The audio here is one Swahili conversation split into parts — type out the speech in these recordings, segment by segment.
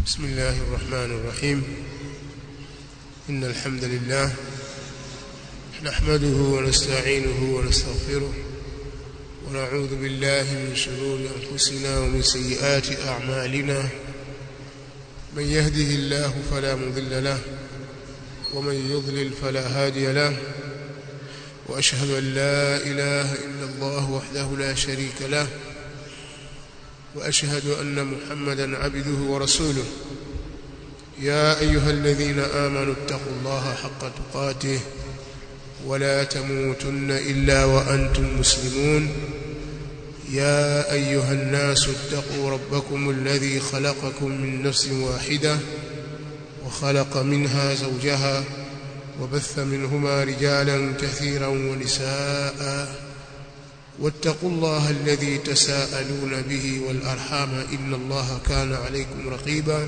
بسم الله الرحمن الرحيم إن الحمد لله نحمده ونستعينه ونستغفره ونعوذ بالله من شرور أنفسنا ومن سيئات أعمالنا من يهده الله فلا مضل له ومن يضلل فلا هادي له وأشهد أن لا إله إلا الله وحده لا شريك له وأشهد أن محمدا عبده ورسوله يا أيها الذين آمنوا اتقوا الله حق تقاته ولا تموتن إلا وأنتم مسلمون يا أيها الناس اتقوا ربكم الذي خلقكم من نفس واحدة وخلق منها زوجها وبث منهما رجالا كثيرا ونساء واتقوا الله الذي تساءلون به والأرحام إن الله كان عليكم رقيبا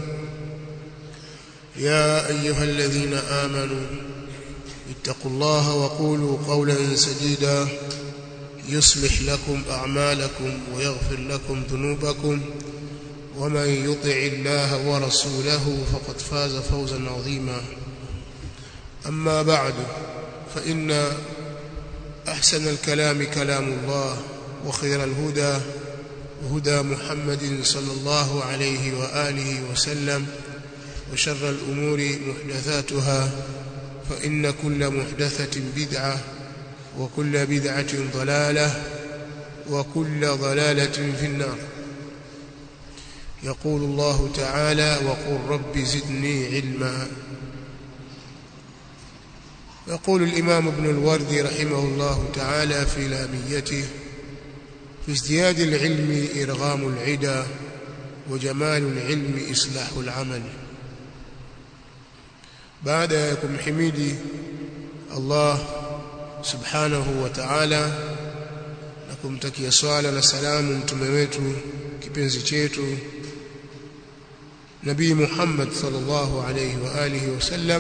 يا أيها الذين آمنوا اتقوا الله وقولوا قولا سديدا يصلح لكم أعمالكم ويغفر لكم ذنوبكم ومن يطع الله ورسوله فقد فاز فوزا عظيما أما بعد فإن أحسن الكلام كلام الله وخير الهدى هدى محمد صلى الله عليه وآله وسلم وشر الأمور محدثاتها فإن كل محدثة بدعة وكل بدعة ضلالة وكل ضلالة في النار يقول الله تعالى وقل رب زدني علما يقول الإمام ابن الوردي رحمه الله تعالى في لاميته في ازدياد العلم إرغام العدا وجمال العلم إصلاح العمل بعد يكم حميدي الله subhanahu wa ta'ala na kumtakia swala na salamu mtume wetu kipenzi chetu Nabii Muhammad sallallahu alayhi wa alihi wasallam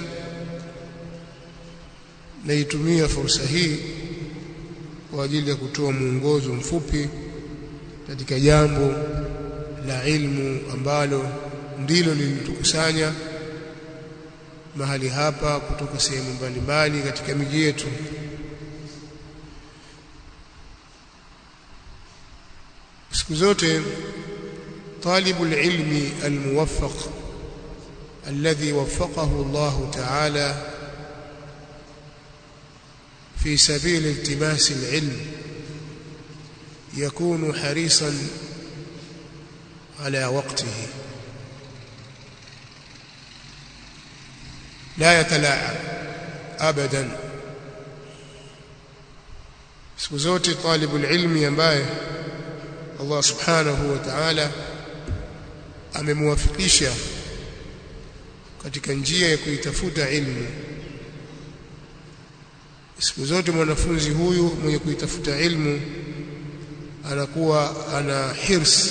naitumia fursa hii kwa ajili ya kutoa mwongozo mfupi katika jambo la ilmu ambalo ndilo lilitukusanya mahali hapa kutoka sehemu mbalimbali katika miji yetu siku zote طالب العلم الموفق الذي وفقه الله تعالى في سبيل التماس العلم يكون حريصا على وقته لا يتلاعب ابدا siku zote طالب العلم ambaye Allah subhanahu wa ta'ala amemwafikisha katika njia ya kuitafuta ilmu siku zote mwanafunzi huyu mwenye kuitafuta ilmu anakuwa ana hirs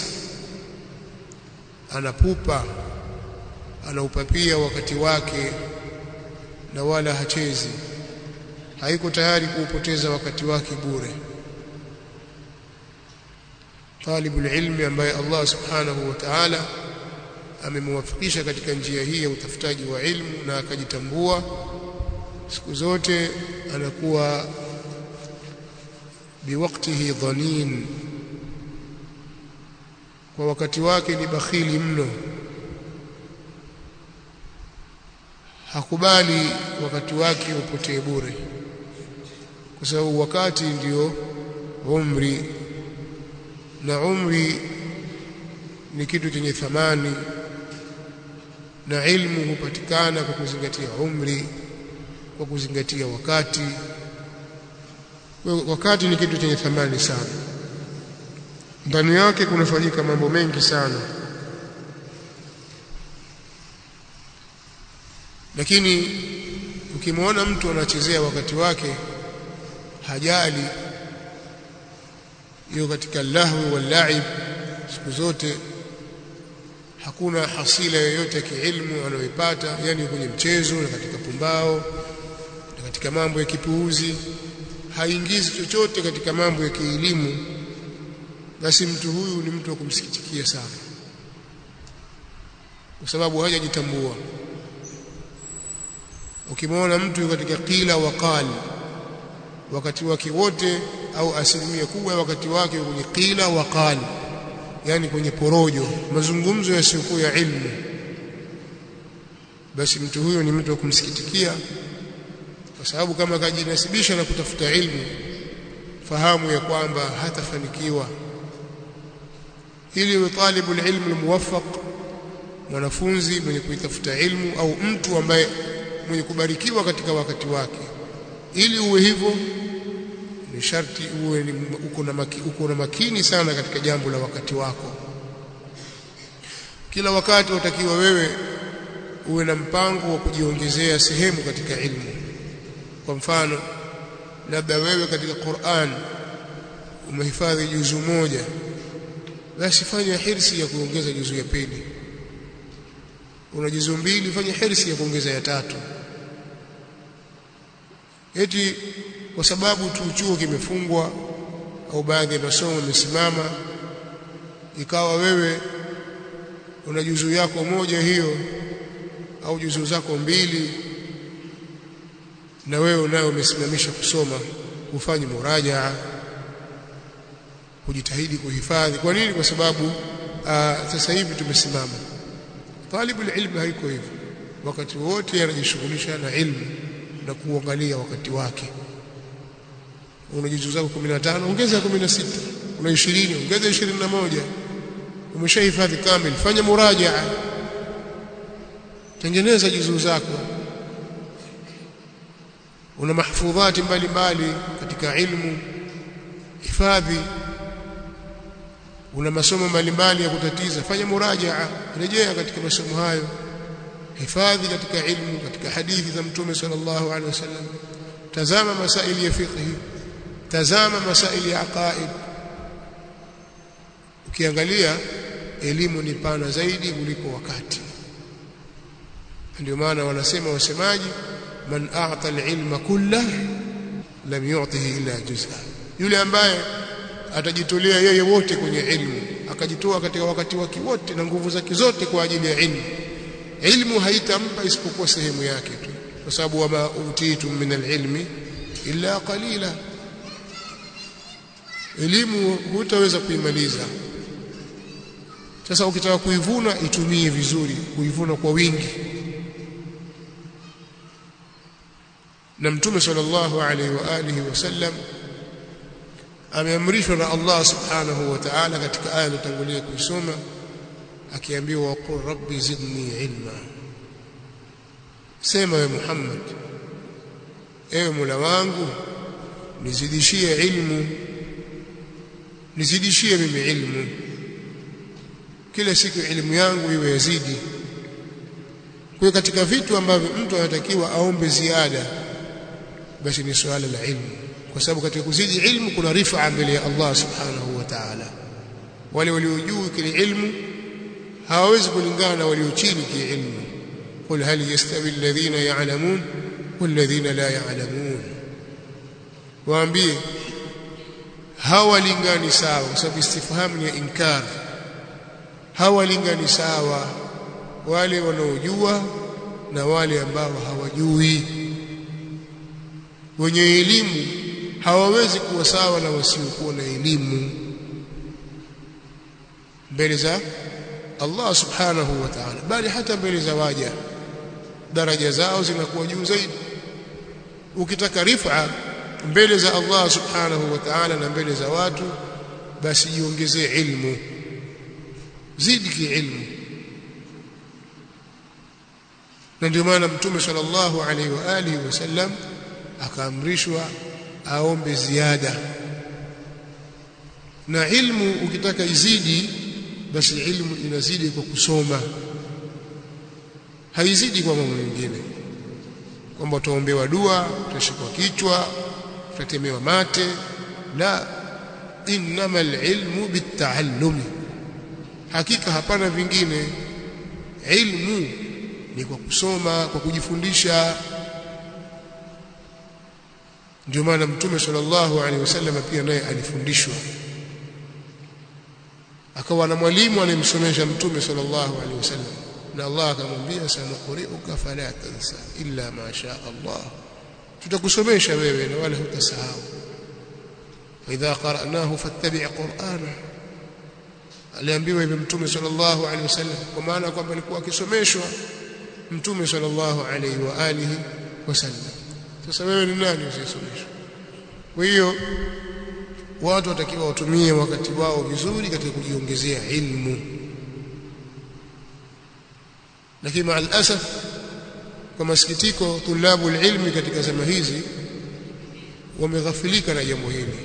anapupa anaupapia wakati wake na wala hachezi haiko tayari kuupoteza wakati wake bure طالب العلم ambaye Allah subhanahu wa ta'ala amemwafikisha katika njia hii ya utafutaji wa ilmu na akajitambua siku zote anakuwa biwaktihi dhanin kwa wakati wake ni bakhili mno hakubali wakati wake upotee bure kwa sababu wakati ndio umri na umri ni kitu chenye thamani na ilmu hupatikana kwa kuzingatia umri kwa kuzingatia wakati wakati ni kitu chenye thamani sana ndani yake kunafanyika mambo mengi sana lakini ukimwona mtu anachezea wakati wake hajali hiyo katika lahwi wal laib siku zote hakuna hasila yoyote ya kiilmu anayoipata yani kwenye mchezo na katika pumbao na katika mambo ya kipuuzi haingizi chochote katika mambo ya kielimu basi mtu huyu ni mtu wa kumsikitikia sana kwa sababu hajajitambua ukimwona mtu katika kila wakali wakati wake wote au asilimia kubwa ya wakati wake kwenye kila wakali yani kwenye porojo mazungumzo yasiyokuwa ya ilmu basi mtu huyo ni mtu wa kumsikitikia kwa sababu kama kajinasibisha na kutafuta ilmu fahamu ya kwamba hatafanikiwa ili talibu ilmu almuwaffaq mwanafunzi mwenye kuitafuta ilmu au mtu ambaye mwenye kubarikiwa katika wakati wake ili uwe hivyo ni sharti uwe ni uko na maki, uko na makini sana katika jambo la wakati wako kila wakati utakiwa wewe uwe na mpango wa kujiongezea sehemu katika ilmu kwa mfano labda wewe katika Qur'an umehifadhi juzu moja basi fanya hirsi ya kuongeza juzu ya pili una juzu mbili fanya hirsi ya kuongeza ya tatu eti kwa sababu tu chuo kimefungwa au baadhi ya masomo yamesimama ikawa wewe una juzu yako moja hiyo au juzu zako mbili na wewe unayo umesimamisha kusoma ufanye murajaa kujitahidi kuhifadhi kwa nini kwa sababu aa, sasa hivi tumesimama talibu ilmu haiko hivyo wakati wote anajishughulisha na ilmu na kuangalia wakati wake una juzu zako 15 ongeza 16 una 20 ongeza 21 umeshahifadhi kamili fanya murajaa tengeneza juzu zako una mahfudhati mbalimbali katika ilmu hifadhi una masomo mbalimbali ya kutatiza fanya murajaa rejea katika masomo hayo hifadhi katika ilmu katika hadithi za mtume sallallahu alaihi wasallam tazama masaili ya fiqh tazama masaili ya aqaid ukiangalia elimu ni pana zaidi kuliko wakati ndio maana wanasema wasemaji man a'ta al-ilma kullah lam yu'tihi illa juz'a yule ambaye atajitolea yeye wote kwenye ilmu akajitoa katika wakati wake wote na nguvu zake zote kwa ajili ya ilmu ilmu haitampa isipokuwa sehemu yake tu kwa sababu wama utitum min al-ilmi illa qalila elimu hutaweza kuimaliza sasa ukitaka kuivuna itumie vizuri kuivuna kwa wingi na mtume sallallahu alaihi wa alihi wasallam ameamrishwa na Allah subhanahu wa ta'ala katika aya iliyotangulia kuisoma akiambiwa waqul rabbi zidni ilma sema we Muhammad ewe Mola wangu nizidishie ilmu nizidishie mimi ilmu kila siku elimu yangu iwe yazidi kwa katika vitu ambavyo mtu anatakiwa aombe ziada basi ni suala la ilmu kwa sababu katika kuzidi ilmu kuna rifaa mbele ya Allah subhanahu wa ta'ala wale walio juu kile ilmu hawawezi kulingana na walio chini kiilmu qul hal yastawi alladhina ya'lamun walladhina la ya'lamun waambie hawalingani sawa kwa sababu istifhamu ni ya inkar hawalingani sawa wale wanaojua na wale ambao hawajui wenye elimu hawawezi kuwa sawa na wasiokuwa na elimu mbele za Allah subhanahu wa ta'ala bali hata mbele za waja daraja zao zinakuwa juu zaidi ukitaka rifa mbele za Allah subhanahu wa ta'ala na mbele za watu basi jiongezee ilmu zidi kiilmu na ndio maana mtume sallallahu alaihi wa alihi wasallam akaamrishwa aombe ziada na ilmu ukitaka izidi basi ilmu inazidi kwa kusoma haizidi kwa mambo mengine kwamba utaombewa dua utashikwa kichwa utatemewa mate la innama alilmu bitaallumi hakika hapana vingine ilmu ni kwa kusoma kwa kujifundisha ndio maana mtume sallallahu alaihi wasallam pia naye alifundishwa akawa na mwalimu anayemsomesha mtume sallallahu alaihi wasallam na Allah akamwambia sanuqri'uka fala tansa illa ma sha Allah tutakusomesha wewe na wala hutasahau idha qara'nahu fattabi' qur'ana aliambiwa hivyo mtume sallallahu alaihi wasallam kwa maana kwamba alikuwa akisomeshwa mtume sallallahu alaihi wa alihi wasallam sasa wewe ni nani usisomeshwe kwa hiyo watu watakiwa watumie wakati wao vizuri katika kujiongezea ilmu lakini maal asaf kwa masikitiko tulabu ilmi katika zama hizi wameghafilika na jambo hili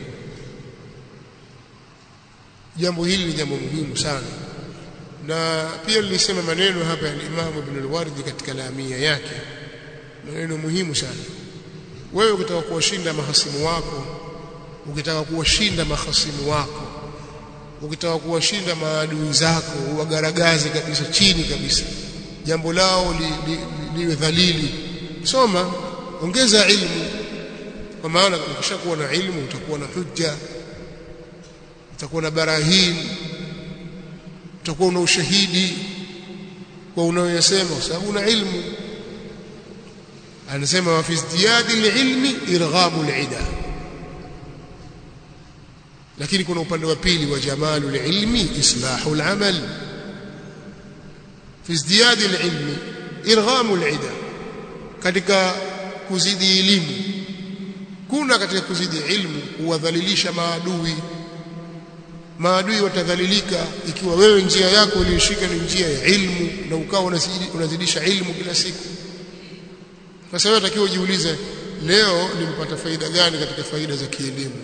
jambo hili ni jambo muhimu sana na pia nilisema maneno hapa ya Imam Ibn al-Wardi katika lamia yake maneno muhimu sana wewe ukitaka kuwashinda mahasimu wako ukitaka kuwashinda mahasimu wako ukitaka kuwashinda maadui zako uwagaragaze kabisa chini kabisa jambo lao liwe li, li, li dhalili soma ongeza ilmu kwa maana ukishakuwa na ilmu utakuwa na hujja utakuwa na barahin utakuwa una ushahidi kwa unayoyasema kwa sababu una ilmu anasema wa fi izdiyadi alilmi irghamu alida lakini kuna upande wa pili wa jamalu alilmi islahu alamal fi izdiyadi alilmi irghamu alida katika kuzidi elimu kuna katika kuzidi ilmu kuwadhalilisha maadui maadui watadhalilika ikiwa wewe njia yako uliyoshika ni njia ya ilmu na ukawa unazidisha ilmu kila siku sasa wewe unatakiwa ujiulize leo nimepata faida gani katika faida za kielimu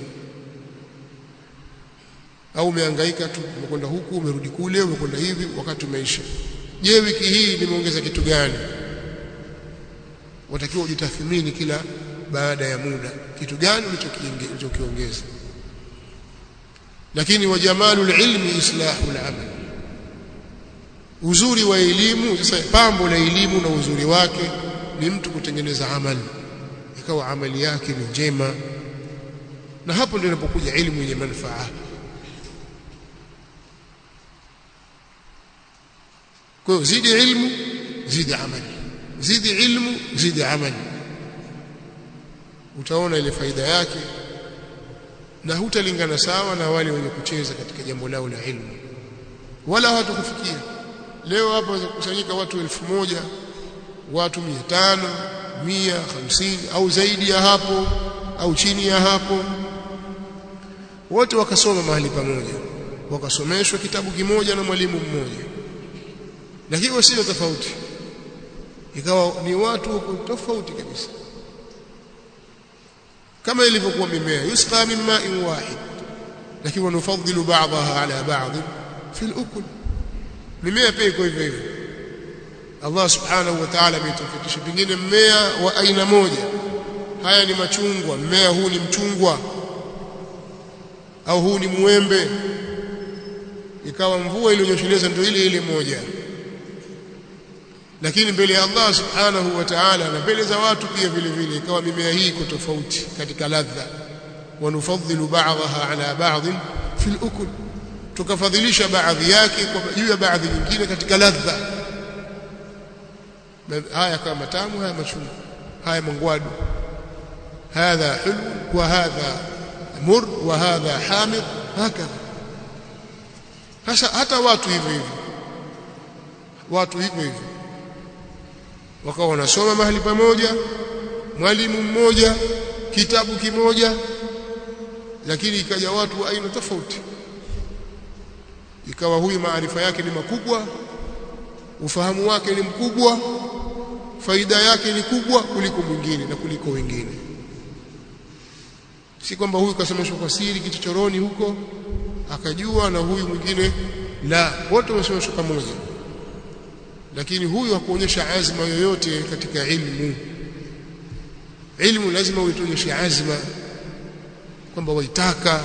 au umehangaika tu umekwenda huku umerudi kule umekwenda hivi wakati umeisha je wiki hii nimeongeza kitu gani watakiwa ujitathmini kila baada ya muda kitu gani ulichokiongeza lakini wa jamalul ilmi islahu al-amal uzuri wa elimu sasa pambo la elimu na uzuri wake ni mtu kutengeneza amali ikawa amali yake ni njema na hapo ndio inapokuja elimu yenye manufaa kwa hiyo zidi ilmu zidi amali zidi ilmu zidi amali utaona ile faida yake na hutalingana sawa na wale wenye kucheza katika jambo lao la ilmu wala hawatakufikia leo hapa wakusanyika watu elfu moja watu mia tano mia hamsini au zaidi ya hapo au chini ya hapo wote wakasoma mahali pamoja wakasomeshwa kitabu kimoja na mwalimu mmoja lakini wasio tofauti ikawa ni watu tofauti kabisa kama ilivyokuwa mimea yusqa min ma'in wahid lakini wanufadhilu ba'daha ala ba'd fi al-ukul mimea pia iko hivyo hivyo Allah subhanahu wa ta'ala ametofautisha pengine mmea wa aina moja haya ni machungwa mmea huu ni mchungwa au huu ni muembe ikawa mvua iliyonyesheleza ndio ile ile moja lakini mbele ya Allah subhanahu wa ta'ala na mbele za watu pia vile vile ikawa mimea hii iko tofauti katika ladha wanufadhilu ba'daha ala ba'd fi al-ukul tukafadhilisha baadhi yake kwa juu ya baadhi nyingine katika ladha haya kama matamu haya machungu haya mangwadu hadha hulu wa hadha mur wa hadha hamid hakadha hasa hata watu hivyo hivyo watu hivyo hivyo wakawa wanasoma mahali pamoja mwalimu mmoja kitabu kimoja lakini ikaja watu wa aina tofauti ikawa huyu maarifa yake ni makubwa ufahamu wake ni mkubwa faida yake ni kubwa kuliko mwingine na kuliko wengine si kwamba huyu kasomeshwa kwa siri kichochoroni huko akajua na huyu mwingine la wote wamesomeshwa pamoja lakini huyu hakuonyesha azma yoyote katika ilmu ilmu lazima uitonyeshe azma kwamba waitaka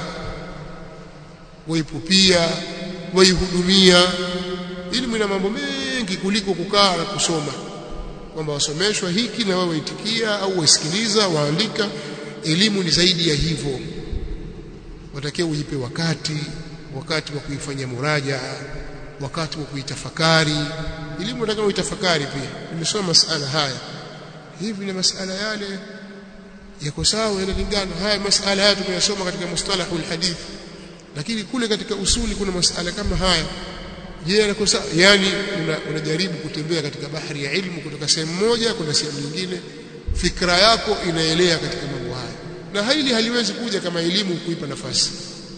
waipupia waihudumia ilmu ina mambo mengi kuliko kukaa na kusoma kwamba wasomeshwa hiki na wewe waitikia au wasikiliza waandika elimu ni zaidi ya hivyo watakiwa ujipe wakati wakati wa kuifanyia muraja wakati wa kuitafakari elimu nataka uitafakari pia nimesoma masala haya hivi na masala yale yako sawa yanalingana haya masala haya tumeyasoma katika mustalahul hadith lakini kule katika usuli kuna masala kama haya je yako sawa yani unajaribu una kutembea katika bahari ya ilmu kutoka sehemu moja kwenda sehemu nyingine fikra yako inaelea katika mambo haya na hili haliwezi kuja kama elimu kuipa nafasi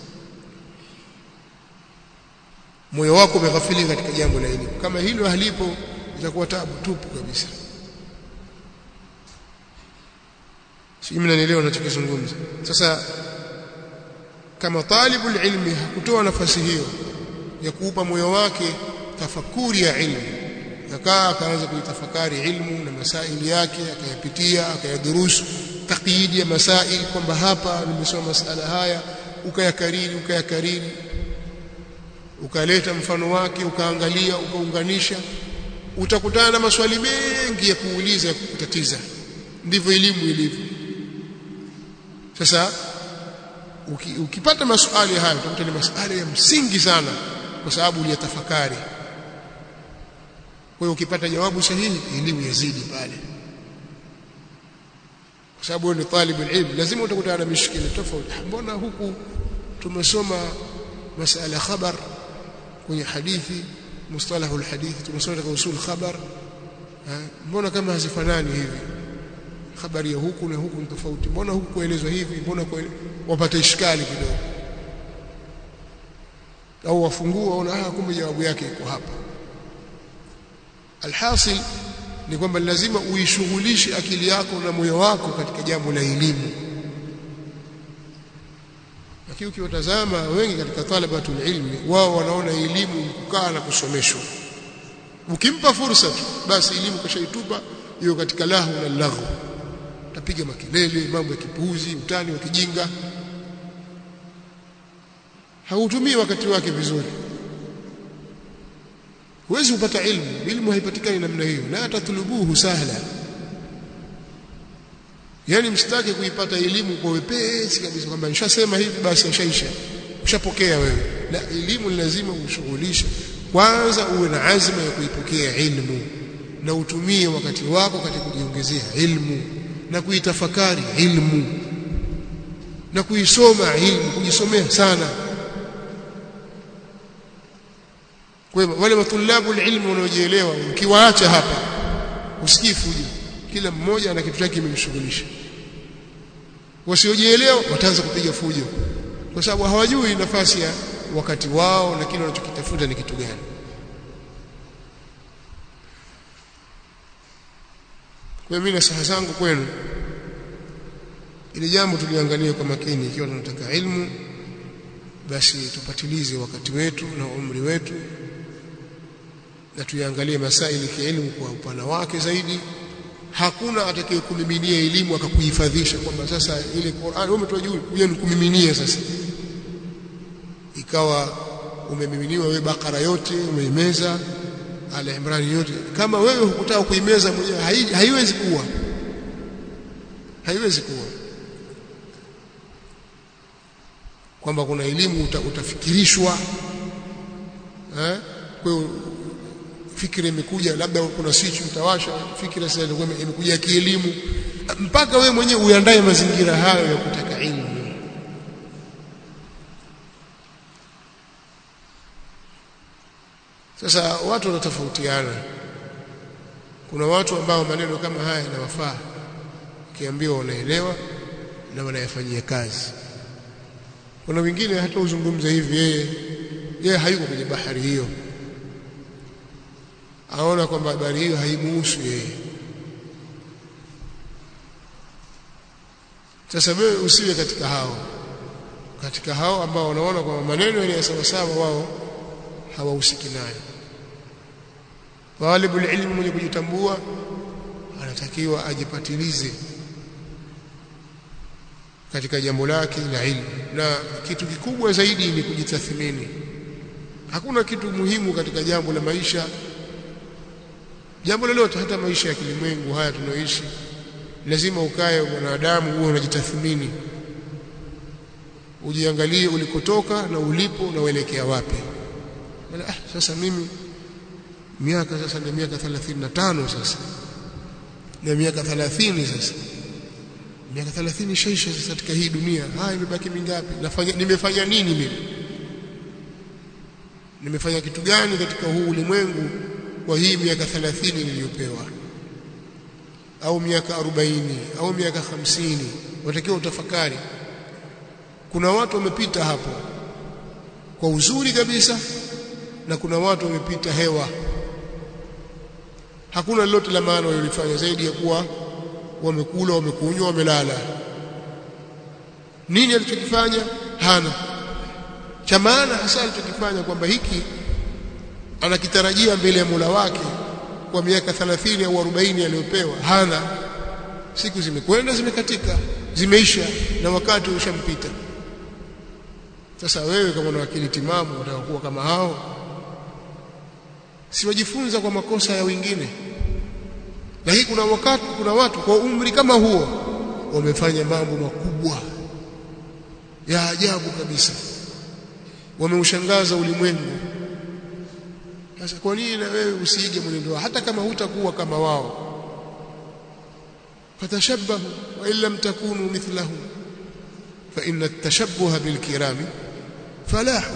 moyo wako umeghafilika katika jambo la elimu kama hilo halipo itakuwa tabu tupu kabisa si mnanielewa ninachokizungumza sasa kama talibul ilmi hakutoa nafasi hiyo ya kuupa moyo wake tafakuri ya ilmu akaa akaanza kuitafakari ilmu na masaili yake akayapitia akayadurusu taqyidi ya masail kwamba hapa nimesoma masala haya ukayakariri ukayakariri ukaleta mfano wake ukaangalia ukaunganisha utakutana na maswali mengi ya kuuliza ya kukutatiza ndivyo elimu ilivyo sasa uki, ukipata maswali haya utakuta ni maswali ya msingi sana kwa sababu uliyatafakari kwa hiyo ukipata jawabu sahihi elimu yazidi pale kwa sababu wewe ni talibul ilm lazima utakutana na mishikili tofauti mbona huku tumesoma masala khabar kwenye hadithi mustalahul hadithi tumesoma katika usul khabar mbona kama hazifanani hivi habari ya huku na huku ni tofauti mbona huku kuelezwa hivi mbona wapata ishkali kidogo au wafungua waona ah kumbe jawabu yake iko hapa alhasil ni kwamba lazima uishughulishe akili yako na moyo wako katika jambo la elimu lakini ukiwatazama wengi katika talabatul ilmi wao wanaona elimu kukaa na kusomeshwa ukimpa fursa tu basi elimu kashaitupa hiyo katika lahu na laghu tapiga makelele mambo ya kipuuzi utani wa kijinga hautumii wakati wake vizuri huwezi kupata ilmu ilmu haipatikani namna hiyo la tatlubuhu sahla yani msitake kuipata elimu kwa wepesi kabisa kwamba nishasema hivi basi ashaisha ushapokea wewe la elimu lazima ushughulishe kwanza uwe na azma ya kuipokea ilmu na utumie wakati wako katika kujiongezea ilmu na kuitafakari ilmu na kuisoma ilmu kujisomea sana kwa hivyo wale matulabu ilmu wanaojielewa ukiwaacha hapa usikii fujo kila mmoja ana kitu chake kimemshughulisha wasiojielewa wataanza kupiga fujo kwa sababu hawajui nafasi ya wakati wao na kile wanachokitafuta ni kitu gani kwa mimi nasaha zangu kwenu ili jambo tuliangalie kwa makini ikiwa tunataka ilmu basi tupatilize wakati wetu na umri wetu na tuiangalie masaili ya elimu kwa upana wake zaidi hakuna atakayekumiminia elimu akakuhifadhisha kwamba sasa ile Qur'an wewe umetoa juu kuja nikumiminie sasa ikawa umemiminiwa wewe bakara yote umeimeza ala imrani yote kama wewe hukutaka kuimeza mwenyewe hai, haiwezi kuwa haiwezi kuwa kwamba kuna elimu uta, utafikirishwa eh kwa hiyo fikira imekuja labda kuna switch utawasha fikira sasa ilikuwa imekuja kielimu mpaka wewe mwenyewe uandae mazingira hayo ya kutaka ilmu sasa watu wanatofautiana kuna watu ambao maneno kama haya yanawafaa ukiambiwa wanaelewa na wanayafanyia kazi kuna wengine hata uzungumza hivi yeye yeye hayuko kwenye bahari hiyo aona kwamba habari hiyo haimuhusu yeye sasa wewe usiwe katika hao katika hao ambao wanaona kwamba maneno yale sawa sawa wao hawahusiki nayo talibul ilmu mwenye kujitambua anatakiwa ajipatilize katika jambo lake la ilmu na kitu kikubwa zaidi ni kujitathmini hakuna kitu muhimu katika jambo la maisha jambo lolote hata maisha ya kilimwengu haya tunaoishi lazima ukae mwanadamu uwe unajitathmini ujiangalie ulikotoka na ulipo na uelekea wapi Mala, ah, sasa mimi miaka sasa ni miaka 35 sasa na miaka 30 sasa miaka 30 shaisha sasa katika hii dunia haya imebaki mingapi nafanya nimefanya nini mimi nimefanya kitu gani katika huu ulimwengu kwa hii miaka 30 niliyopewa au miaka 40 au miaka 50 watakiwa utafakari kuna watu wamepita hapo kwa uzuri kabisa na kuna watu wamepita hewa hakuna lolote la maana walilofanya zaidi ya kuwa wamekula wamekunywa wamelala nini alichokifanya hana cha maana hasa alichokifanya kwamba hiki anakitarajia mbele ya Mola wake kwa miaka 30 au 40 aliyopewa hana siku zimekwenda zimekatika zimeisha na wakati ushampita sasa wewe kama una akili timamu unataka kuwa kama hao si wajifunza kwa makosa ya wengine lakini kuna wakati kuna watu kwa umri kama huo wamefanya mambo makubwa ya ajabu kabisa wameushangaza ulimwengu sasa kwa nini na wewe usiige mwenendo hata kama hutakuwa kama wao fatashabbahu wa in lam takunu mithlahum fa inna at-tashabbuha bil kirami falahu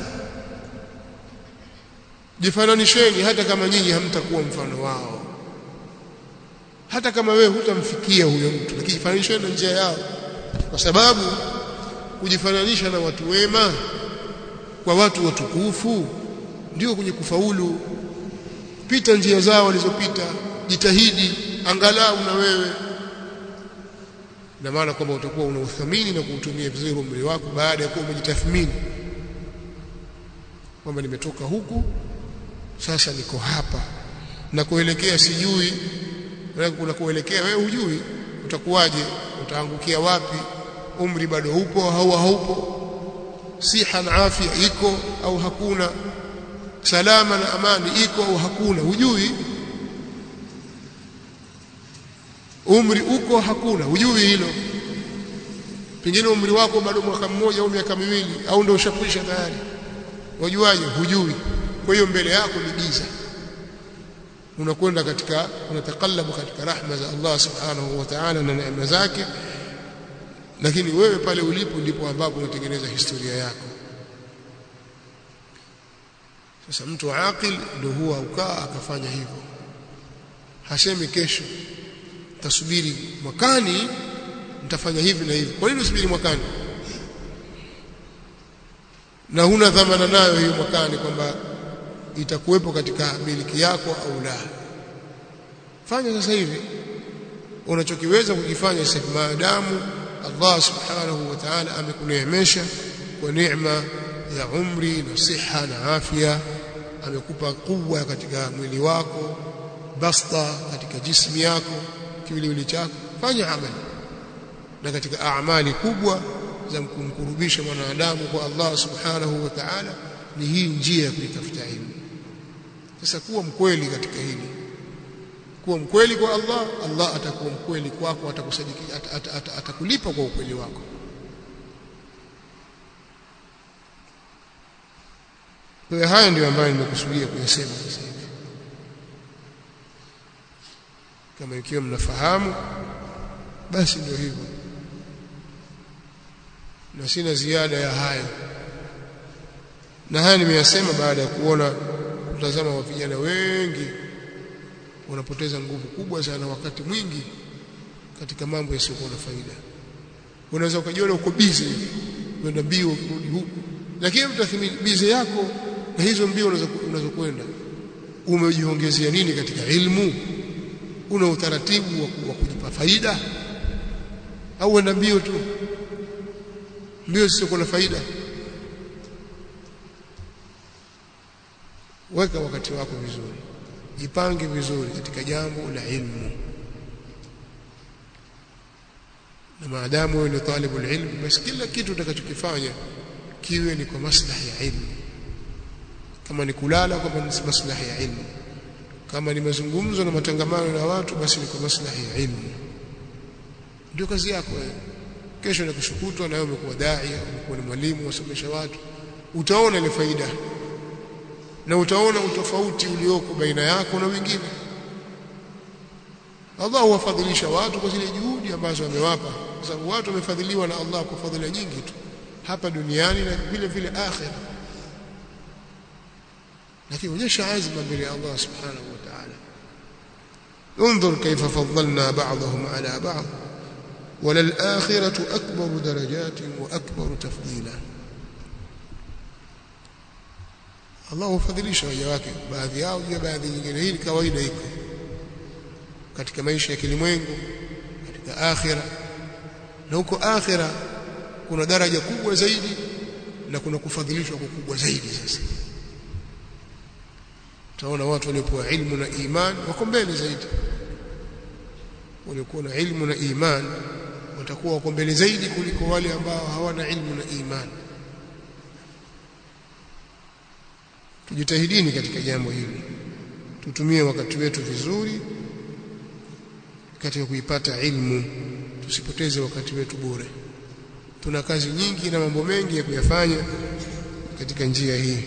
jifananisheni hata kama nyinyi hamtakuwa mfano wao hata kama wewe hutamfikia huyo mtu lakini jifananisheni na njia yao kwa sababu kujifananisha na watu wema kwa watu watukufu ndio kwenye kufaulu pita njia zao walizopita jitahidi angalau na wewe na maana kwamba utakuwa unauthamini na kuutumia vizuri umri wako baada ya kuwa umejitathmini kwamba nimetoka huku sasa niko hapa na kuelekea sijui kuna kuelekea wewe hujui utakuwaje utaangukia wapi umri bado upo au haupo siha na afya iko au hakuna salama na amani iko au hakuna hujui umri uko hakuna hujui hilo pengine umri wako bado mwaka mmoja au miaka miwili au ndio ushakwisha tayari wajuaje hujui kwa hiyo mbele yako ni giza unakwenda katika unatakallabu katika rahma za Allah subhanahu wa ta'ala na neema zake lakini wewe pale ulipo ndipo ambapo unatengeneza historia yako sasa mtu aqil ndio huwa ukaa akafanya hivyo hasemi kesho tasubiri mwakani nitafanya hivi na hivi kwa nini usubiri mwakani na huna dhamana nayo hiyo mwakani kwamba itakuwepo katika miliki yako au la fanya sasa hivi unachokiweza kukifanya sasa maadamu Allah subhanahu wa ta'ala amekuneemesha kwa neema ya umri na siha na afya amekupa kuwa katika mwili wako basta katika jismi yako kiwiliwili chako fanya amali na katika amali kubwa za kumkurubisha mwanadamu kwa Allah subhanahu wa ta'ala ni hii njia ya kuitafuta ilmu sasa kuwa mkweli katika hili kuwa mkweli kwa Allah Allah atakuwa mkweli kwako atakusadiki at, at, at, atakulipa kwa ukweli wako kwa haya ndio ambayo nimekusudia kuyasema sasa hivi kama ikiwa mnafahamu basi ndio hivyo na sina ziada ya hayo na haya nimeyasema baada ya kuona kutazama wa vijana wengi wanapoteza nguvu kubwa sana wakati mwingi katika mambo yasiyokuwa na faida unaweza ukajiona uko busy kwenda mbio kurudi huku lakini mtathmini busy yako na hizo mbio unazokwenda umejiongezea nini katika ilmu una utaratibu wa kujipa faida au uenda mbio tu mbio zisizokuwa na faida weka wakati wako vizuri jipange vizuri katika jambo la ilmu na maadamu wewe ni talibu ilmu basi kila kitu utakachokifanya kiwe ni kwa maslahi ya ilmu kama ni kulala kwa maslahi ya ilmu kama ni mazungumzo na matangamano na watu basi ni kwa maslahi ya ilmu ndio kazi yako wewe kesho na kushukutwa na wewe umekuwa dai umekuwa ni mwalimu wasomesha watu utaona ile faida na utaona utofauti ulioko baina yako na wengine Allah huwafadhilisha watu kwa zile juhudi ambazo amewapa kwa sababu watu wamefadhiliwa na Allah kwa fadhila nyingi tu hapa duniani na vile vile akhira lakini onyesha azma mbele ya Allah subhanahu wa ta'ala انظر كيف فضلنا بعضهم على بعض وللآخرة أكبر درجات وأكبر تفضيلا Allah hufadhilisha waja wake baadhi yao juu ya baadhi nyingine hii kawaida iko katika maisha ya kilimwengu katika akhira na huko akhira kuna daraja kubwa zaidi na kuna kufadhilishwa kukubwa zaidi sasa utaona watu waliopewa ilmu na iman wako mbele zaidi waliokuwa na ilmu na iman watakuwa wako mbele zaidi kuliko wale ambao hawana ilmu na iman tujitahidini katika jambo hili tutumie wakati wetu vizuri katika kuipata ilmu tusipoteze wakati wetu bure tuna kazi nyingi na mambo mengi ya kuyafanya katika njia hii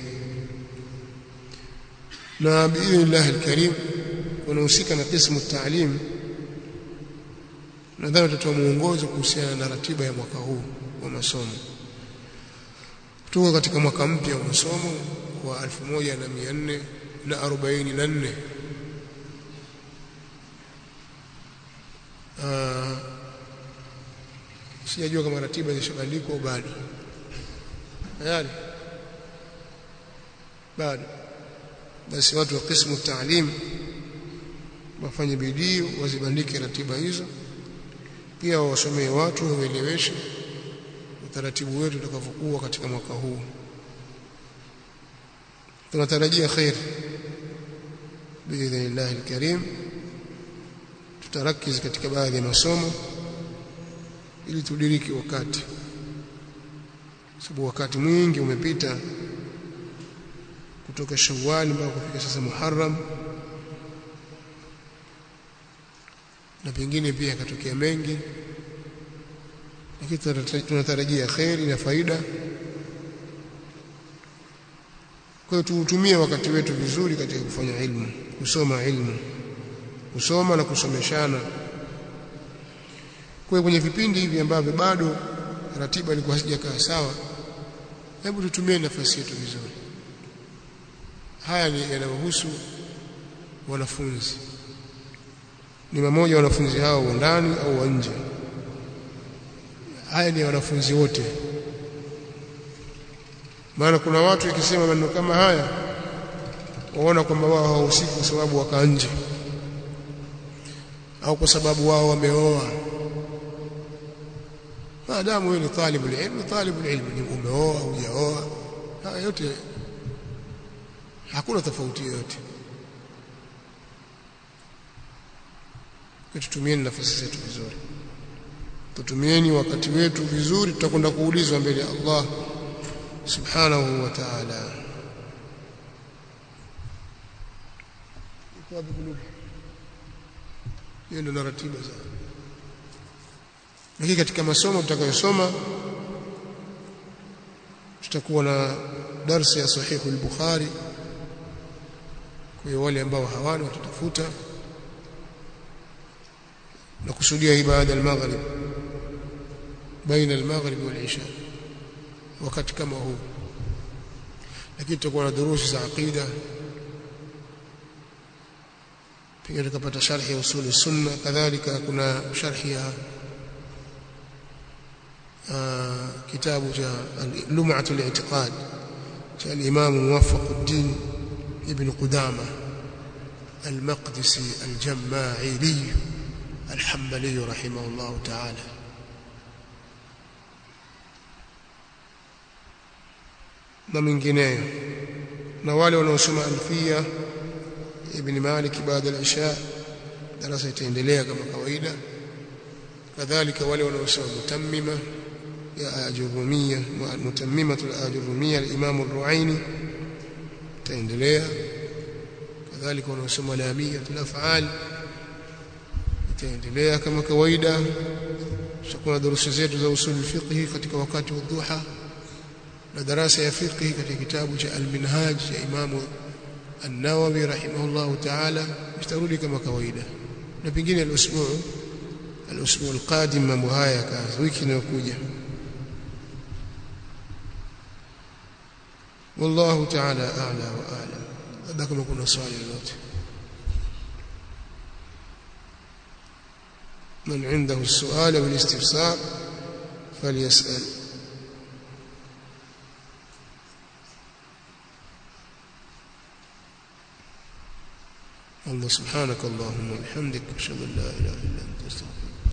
na biidhnillah alkarim wanahusika na qismu taalim nadhani tutatoa muongozo kuhusiana na ratiba ya mwaka huu wa masomo tuko katika mwaka mpya wa masomo wa 1444 uh, sijajua kama ratiba zishabandikwa au bado tayari bado basi watu wa qismu taalim wafanye bidii wazibandike ratiba hizo pia wasomee watu waeleweshe utaratibu wetu utakavyokuwa katika mwaka huu tunatarajia khair biidhnillah alkarim tutarakiz katika baadhi ya masomo ili tudiriki wakati sababu wakati mwingi umepita kutoka Shawwal mpaka kufika sasa Muharram na pengine pia yakatokea mengi lakini tunatarajia kheri na faida kwa hiyo tuutumie wakati wetu vizuri katika kufanya ilmu kusoma ilmu kusoma na kusomeshana kwa kwenye vipindi hivi ambavyo bado ratiba ilikuwa haijakaa sawa hebu tutumie nafasi yetu vizuri haya ni yanayohusu wanafunzi ni mmoja wanafunzi hao wa ndani au wa nje haya ni wanafunzi wote maana kuna watu ikisema maneno kama haya waona kwamba wao hawahusiki kwa sababu waka nje au kwa sababu wao wameoa maadamu wewe ni talibu ilmu talibu ilmu ni umeoa au hujaoa haya yote hakuna tofauti yoyote tutumieni nafasi zetu vizuri tutumieni wakati wetu vizuri tutakwenda kuulizwa mbele ya Allah subhanahu wa ta'ala iko wapi kulubu hiyo ndio ratiba za lakini katika masomo tutakayosoma tutakuwa na darsa ya sahihu al-Bukhari kwa wale ambao hawana watatafuta na kusudia ibada al-maghrib baina al-maghrib wal-isha wakati kama huu lakini tutakuwa na durusi za aqida pia tukapata sharhi ya usuli sunna kadhalika kuna sharhi ya kitabu cha lum'atu al-i'tiqad cha al-imam muwaffaq ad-din ibn qudama al-maqdisi al-jamma'ili al-hanbali rahimahullah ta'ala na mengineyo na wale wanaosoma alfia ibn Malik baada ya isha darasa itaendelea kama kawaida kadhalika wale wanaosoma mutammima ya ajurumia mutammimatu al-ajurumia al-imam ar-ruaini itaendelea kadhalika wanaosoma lamia al-af'al itaendelea kama kawaida tutakuwa darusa zetu za usul fiqh katika wakati wa dhuha na darasa ya fiqh katika kitabu cha al-minhaj ya imamu an-Nawawi rahimahullahu ta'ala itarudi kama kawaida na pengine al-usbu' al-usbu' al-qadim mambo haya kazi wiki inayokuja والله تعالى أعلى وأعلم هذا كما كنا صالح لوته من عنده السؤال والاستفسار فليسأل الله سبحانك اللهم وبحمدك اشهد ان لا اله الا انت استغفرك